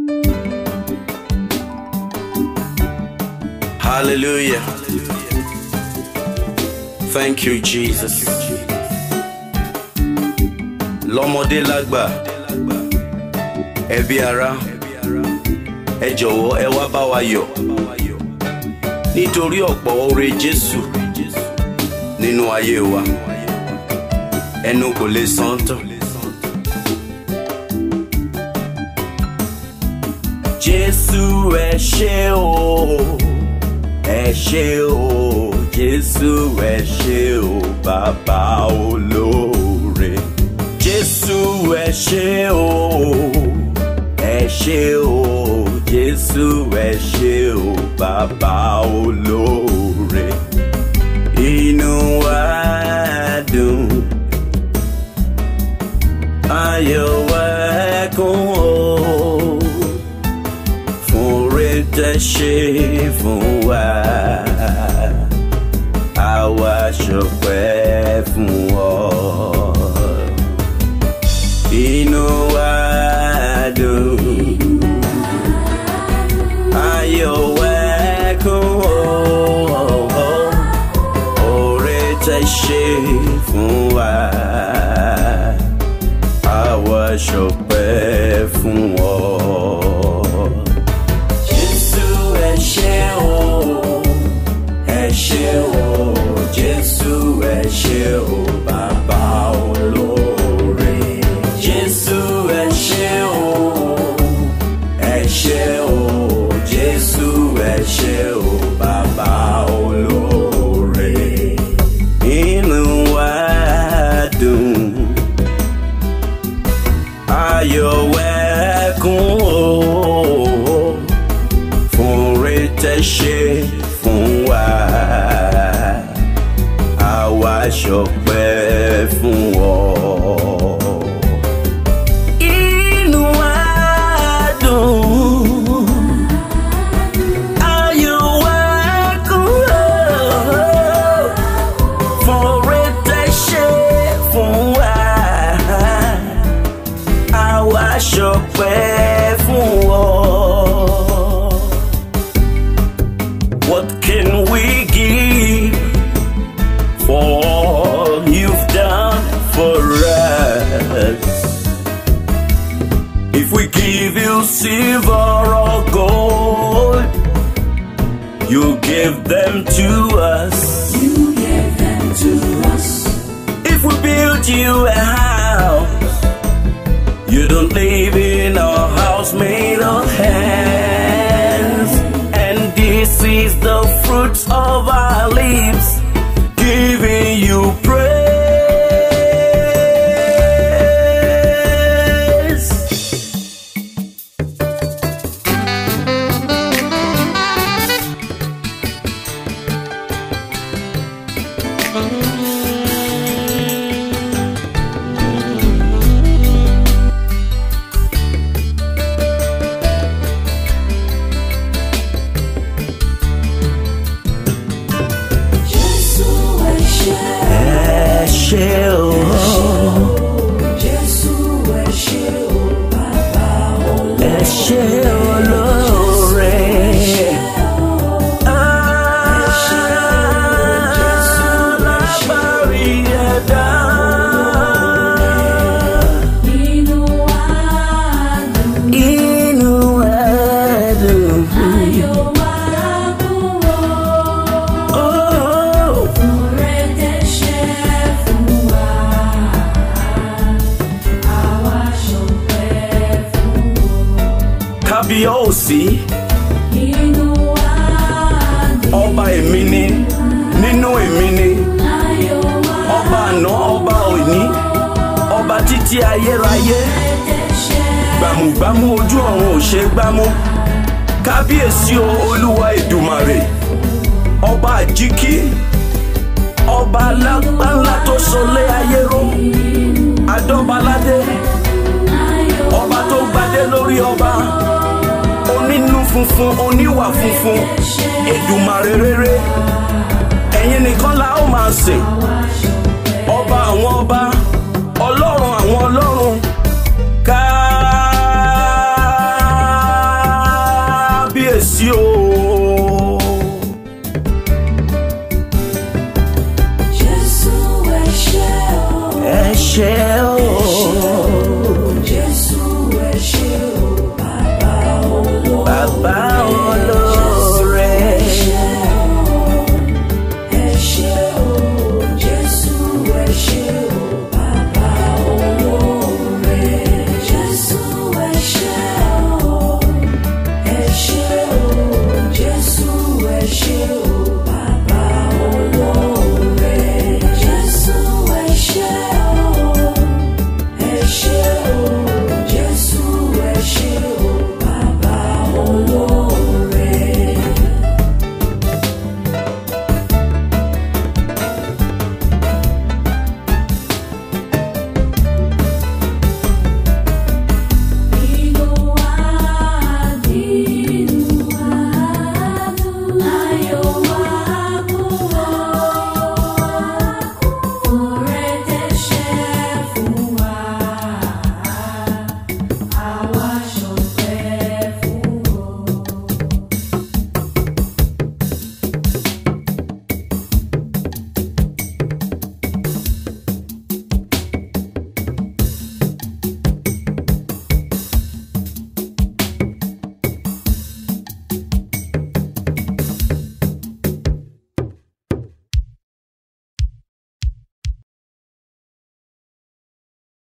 Hallelujah. Thank you, Jesus. Lọ́mọdé lágbà, ẹbí ará, ẹ jọ̀wọ́ ẹ wá bá wa yọ̀. Nítorí ọ̀pọ̀ oore Jésù nínú ayé wa, ẹnu kò lè san tán. Jésù ẹ ṣé o, ẹ ṣé o, Jésù ẹ ṣé o, bàbá olóore. Jésù ẹ ṣé o, ẹ ṣé o, Jésù ẹ ṣé o, bàbá olóore. Inú wa dùn, ayọ̀ wa kún o fún oore tẹ́ ṣe fún wa. Àwa ṣọpẹ́ fún ọ. Inú wa dùn. Ayọ̀ wa kún ọ. Oore tẹ́ ṣe fún wa. Àwa ṣọpẹ́ fún ọ. Jésù ẹ ṣé o, ẹ ṣé o, Jésù ẹ ṣé o, bàbá olóore. Jésù ẹ ṣé o, ẹ ṣé o, Jésù ẹ ṣé o, bàbá olóore. Inú wa dùn, ayọ̀ wẹ́kún o fún oore tẹ́ ṣe fún wa. Àwa ṣọpẹ́ fún ọ. Inú wa dùn. Ayọ̀ wa kún o. Fún oore tẹ́ ṣe fún wa. Àwa ṣọpẹ́ fún ọ. What can we give for all you've done for us? If we give you silver or gold, you give them to us. You gave them to us. If we build you a house, you don't live in a house made of hands. And this is the fruit of our lips, giving you praise. Jésù ẹ ṣé. Ẹ ṣé o, Jésù ẹ ṣé o, bàbá olóore. ẹ ṣé olóore. Alábàárí ẹ̀dá. Inú wa dùn, Inú ẹ̀dùn. ayọ̀ wa kún o. Oh. Oore tẹ́ ṣe fún wa. Àwa ṣọpẹ́ fún ọ. kábíyèsí Inú wa dùn, ọba èmi ni nínú èmi ni ayọ̀ wa ọba àná ọba òní ọba títí ayérayé tẹ́ ṣe gbàmùgbàmù ojú ọ̀run ò ṣe gbámú kábíyèsí o olúwa èdùmàrè ọba àjíkí ọba alágbáńlá tó sọlé ayé ró adọ́baládé ọba tó gbadé lórí ọba onínú funfun oníwà funfun èdùmàrè rere ẹ̀yin nìkan la ó máa sìn ọba àwọn ọba